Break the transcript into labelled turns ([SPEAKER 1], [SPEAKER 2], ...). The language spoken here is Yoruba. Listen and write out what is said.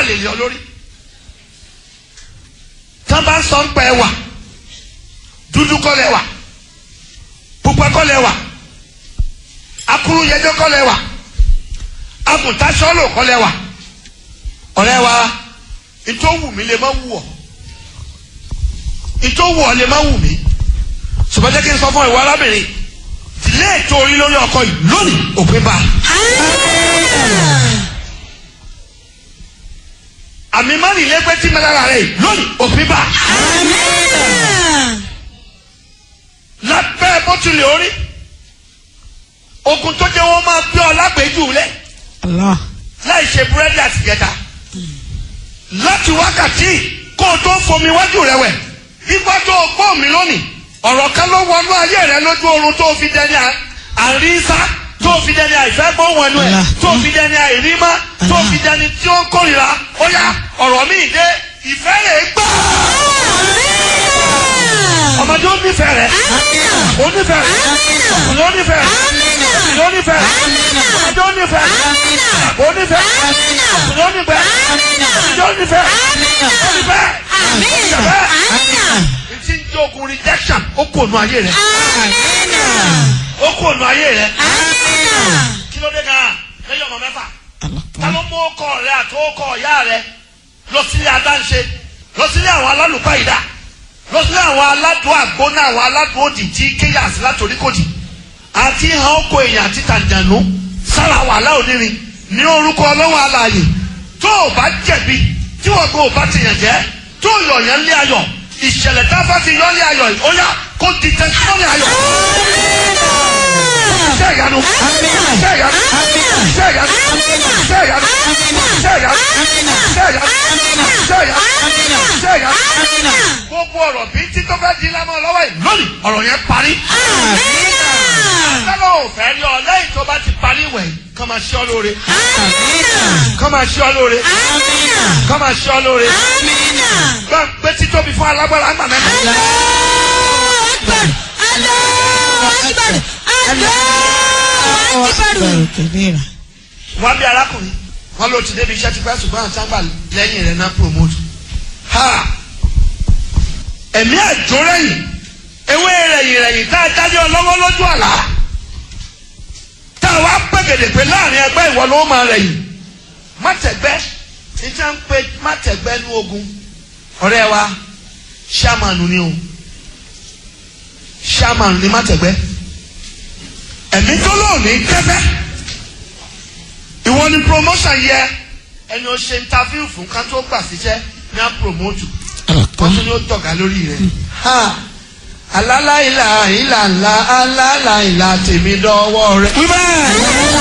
[SPEAKER 1] lè yọ lórí tán bá ń sọ ń pẹ́ wà dúdú kọ́lẹ̀ wà pupa kọ́lẹ̀ wà akuru yẹjọ kọ́lẹ̀ wà agùntàsọ́lò kọ́lẹ̀ wà ọ̀rẹ́ wa ìtò wù mí lè má wù ọ́ ìtò wù ọ́ lè má wù mí ṣùgbọ́n jẹ́ kí n sọ fún ìwọ arábìnrin ìdílé ètò orí lórí ọkọ yìí lónìí òpin bá àmì mánìlẹ́gbẹ́ tí mẹ́lára rẹ̀ yìí lónìí òpin bá lábẹ́ bó tilẹ̀ orí ogun tó jẹ́ wọ́n máa gbé ọ lágbèéjú lẹ̀
[SPEAKER 2] Allah.
[SPEAKER 1] láì ṣe búrẹ́dì àti ìjẹta láti wákàtí kó o tó fomi wájú rẹ wẹ̀ nígbà tó o gbọ́ mi lónìí ọ̀rọ̀ kan ló wọnú ayé rẹ lójú oorun tó o fi dẹni à- àríṣá tó o fi dẹni àìfẹ́ gbóhùn ẹnu ẹ̀
[SPEAKER 2] Allah.
[SPEAKER 1] tó o fi dẹni àìrímá tó o fi dẹni tí ó ń kórìíra ó yá ọ̀rọ̀ mi dé ìfẹ́ rẹ̀ gbà ọmọdé ó nífẹ̀ẹ́ rẹ̀ ó nífẹ̀ẹ́ rẹ̀ ọmọdé ó nífẹ̀ẹ́ rẹ̀ ọmọdé ó nífẹ̀ẹ́ rẹ̀ ọmọdé ó nífẹ̀ẹ́ rẹ̀ ó nífẹ̀ẹ́ rẹ̀ ọmọdé ó nífẹ̀ẹ́ rẹ̀ ọmọdé ó nífẹ̀ẹ́ rẹ̀ ó nífẹ̀ẹ́ rẹ̀ ti ń jogun rejection ó kò nu ayé rẹ̀ ó kò nu ayé rẹ̀ kí ló dé gan lẹ́yìn ọmọ mẹ́fà ta ló mú ọkọ rẹ àti ọkọ ìyá rẹ lọ sílé adáǹṣe lọ sílé àwọn alálùpàyídà lọ sílé àwọn aládùn àgbóná àwọn aládùn òdì tí kéyà sí látòrí kòdì àti hàn ọkọ èèyàn àti tàǹdànù sára wàhálà onírin ní orúkọ ọlọ́wọ́ alààyè tó o bá jẹ̀bi tí wọ́n gbọ́ ò bá ti yàn jẹ́ tó o yọ̀ yẹn lé ayọ̀ ìṣẹ̀lẹ̀ tá a bá fi yọ̀ lé ayọ̀ yìí ó yá kó di tẹsítímọ́nì ayọ̀. Iṣẹ́ ìyanu. Iṣẹ́ ìyanu. Iṣẹ́ ìyanu. Iṣẹ́ ìyanu. Iṣẹ́ ìyanu. Iṣẹ́ ìyanu. Iṣẹ́ ìyanu. Iṣẹ́ ìyanu. Gbogbo ọ̀rọ̀ bí títọ́ bá di lámọ́ lọ́wọ́ yìí lónìí ọ̀rọ̀ yẹn parí. Sẹ́lẹ̀ ò fẹ́ rí ọ lẹ́yìn tó bá ti parí ìwẹ̀ yìí kọ́ máa ṣe ọ lóore. Kọ́ máa ṣe ọ lóore. Kọ́ máa ṣe ọ lóore. Gbọ́n pé títóbi fún alágbára àgbà mẹ́ta.
[SPEAKER 2] Akbar kabira.
[SPEAKER 1] wọ́n bí arákùnrin wọ́n ló ti débi iṣẹ́ ti pẹ́ ṣùgbọ́n àti àgbà lẹ́yìn rẹ̀ náà promote. ha ẹ̀mí àjò rẹ̀yìn ewé rẹ̀yìn rẹ̀yìn tá a dájọ́ lọ́wọ́ lójú àlá tá a wá pẹ̀gẹ̀dẹ̀ pé láàrin ẹgbẹ́ ìwọ ló máa rẹ̀yìn má tẹ̀gbẹ́ níta ń pe má tẹ̀gbẹ́ ní ogun ọ̀rẹ́ wa ṣáàmánù ni o ṣáàmánù ni má tẹ̀gbẹ́ ẹ̀mí tó lóòní kẹ́fẹ́ ìwọ ni promotion yẹ ẹni o ṣe interview fún ká tó gbà síṣẹ́ ní a promote wọ́n tún ní ó tọ̀gá lórí rẹ̀. alálàìlà ìlànà alálàìlà tèmi dọ́wọ́ rẹ̀.
[SPEAKER 2] Wíwá.